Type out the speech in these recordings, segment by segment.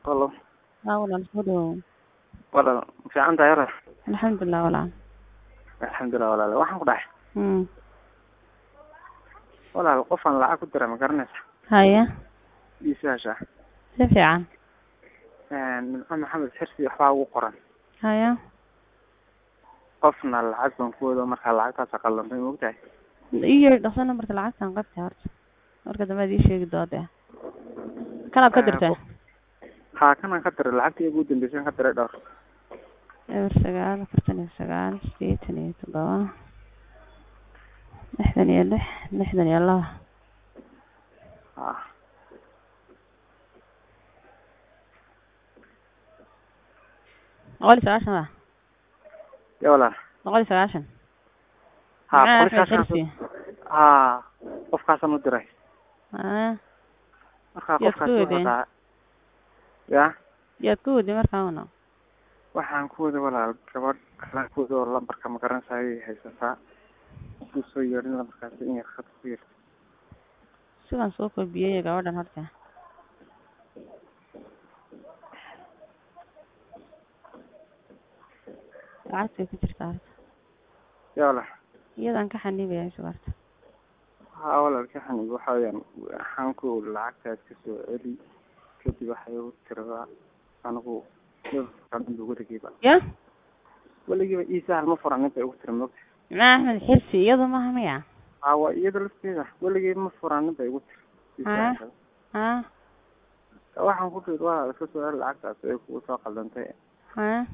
Hello. Haa walaal soo dhawow Walaal ma fiican tahay yara alxamdulilah walaal alxamdulilah walaal waxaan ku dhahay mm walaal qofaan lacag ku dira ma garanaysa haya ii sahasha si fiican nimco maxamed xirsi waxbaa ugu qoran haya qofna lacag baan ku wado markaa lacagtaas qaldantay ma ogtahay ii yeedhi dhaqso nambarka lacagtan qabta horta marka dambe ad ii sheegi doonta kanaad ka dirtay haa kanaan ka diray lacagtii ugu dambeysay ka diray dhowr eber sagaal afartan iyo sagaal sideetan iyo toddoba lixdan iyo lix lixdan iyo laba ah boqol iyo sagaashan ba ya walaal boqol iyo sagaashan haa Maxaa qolkaas Axmed Xirsi? haa qofkaasaan u diray haya markaa Yaad qofkaas ku wuxuu wadeen? dhahaa ya yaad ku wadi markaa una waxaan ku wada walaal gabadh kalaan ku wada oo lambarka ma garanaysa ayay haysataa kuu soo yeedhin lambarkaasi in yar khad ku yar sidan soo koobiyey gabadhan horta lacagtay ku jirtaa horta ya walaal iyadan ka xanibaya sugarta haa walaal ka xanib waxa weeyaan waxaan ku uri lacagtaas ka soo celi kadib waxay u tiradaa anigu anigu weligiiba ya weligiiba ii sahal ma furan inta ugu tira mogta maxaa axmed xirsi iyadu maha miya haa waa iyada lafteeda weligii ma furan inta igu tira ii Haa. sahal. ha waxaan ku iri walaal iska soo celi lacagtaas ay kugu soo qaldantay ha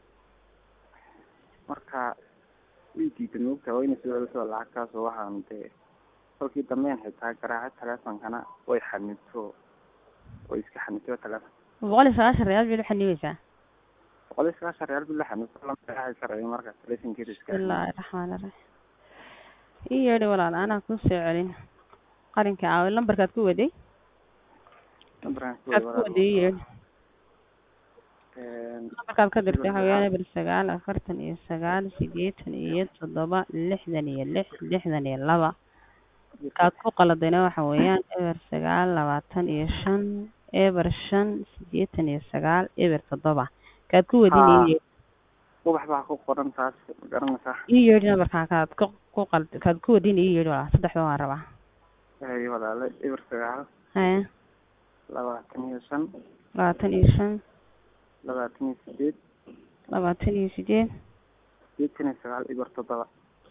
marka way diiday moogta waa inay soo celiso lacagtaas oo waxaan dee kolkii dambeyn xitaa garaaca teleefonkana way xanibto way iska xanibto teleefon boqol iyo sagaashan reyaal bay u xanibaysaa boqol iyo sagaashan reyaal bil la xanibto lama garaaci karayo marka telefonkeeda iska bismillaahi raxmaani raxiim ii yeedhi walaal anaa kuu soo celin qarinka aawe lambarkaad ku waday lambarkan ku kaad wada ku waday ii yeedhi walaal lambarkaad ka dirtay waxa weeyaan eber sagaal afartan iyo sagaal sideetan iyo toddoba lixdan iyo lix lixdan iyo laba kaad ku qaladayna waxa weeyaan eber sagaal labaatan iyo shan eber shan sideetan iyo sagaal eber toddoba kaad ku wadin Haa. ii yeedhi ubax baa ku qoran taas ma garanaysaa ii yeedhi nambarkaa kaad ku ku qald kaad ku wadin ii yeedhi walaal saddexda waan rabaa hay walaale eber sagaal haya labaatan iyo shan labaatan iyo shan labaatan iyo sideed labaatan iyo sideed sideetan iyo sagaal eber toddoba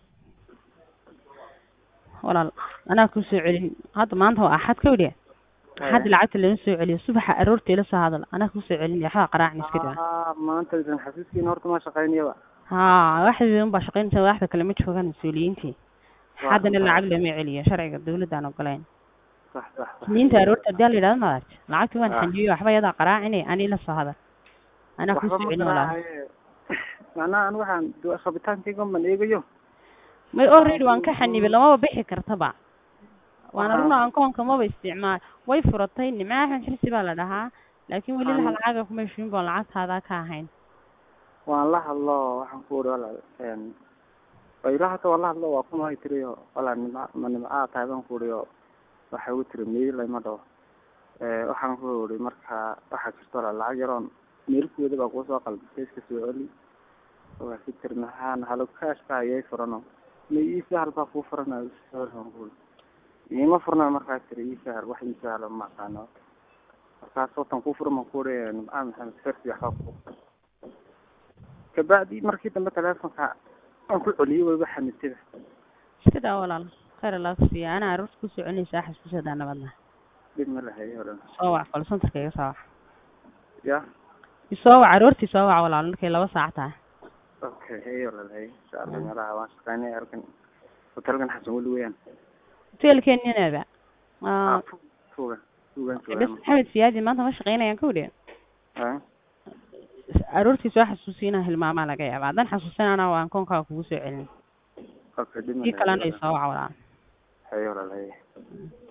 walaal anaa kuu soo celin hadda maanta waa axad ka weliya axad lacagta lama soo celiyo subaxa aroorta ila soo hadal anaa kuu soo celin waxbaa qaraacni iska daa haa maanta idan xasuuskiina horta ma shaqaynayaba haa waxdii unbaa shaqaynaysa waxda kale ma joogaan mas-uuliyiintii Waa haddana sax. lacag lama celiyo sharciga dawladda aan ogolayn sax sax sax isniinta aroorta haddii la yidhahdo maaragt lacagtii waan Ah. xanjiyey waxba yadaa qaraacine ani ila soo hadal anaa kuu waxba soo ma celin walaal garaacaye macnaha an waxaan du- rabitaankayga man eegayo may already waan ka xanibay lamaba bixi kartaba waana Aha. runa ankoonka maba isticmaal way furatay nimca axmed xirsi baa la dhahaa laakiin weli Aan- laha lacaga kuma heshiin boon lacagtaadaa ka ahayn waan la hadlo waxaan ku uri walaal een wayla hata waan la hadlo waa kuma hay tiriyo walaal nimca ma nimcaa tahay baan ku uri oo waxay ugu tiri meel layma dhaho ee waxaan ku uri marka waxaa jirta walaal lacag yaroon meelkooda baa kuusoo qalbisay iska soo celi waa ku tiri maxaan halo kaashka ayay furano ma ii sahal baa kuu furanayo sahal baan ku uri iima furna markaa tiri ii sahal wax ii sahalo ma aqaano markaas watan kuu furan baan ku uri nimca maxamed fersi waxbaa kuu furan kabacdi markii dambe teleefonka aan ku celiyey wayba xanibtida iska daa walaal khayr allah ku siiya anaa aroorta ku soo celinaysa xasuusadaa nabadna dhib ma lahayo olan soo wac call centerka iga soo wac ya isoo wac aroortii soo wac walaal markay laba saac tahay okay hey olan hey insha allah meelaha waan shaqaynaya halkan hotelkan xasan weli weeyaan hotelkeeninaba ah fu- fuga fugan bes joogaan maxamed siyaadi maanta ma shaqaynayaan ka weliya ah aroortii soo xasuusiinaa hilmaamaa laga yaaba haddaan xasuusan anaa waan koonkaaga kugu soo celin okay dhib ma kii kalena lahayo isoo wac walaal hey olan hey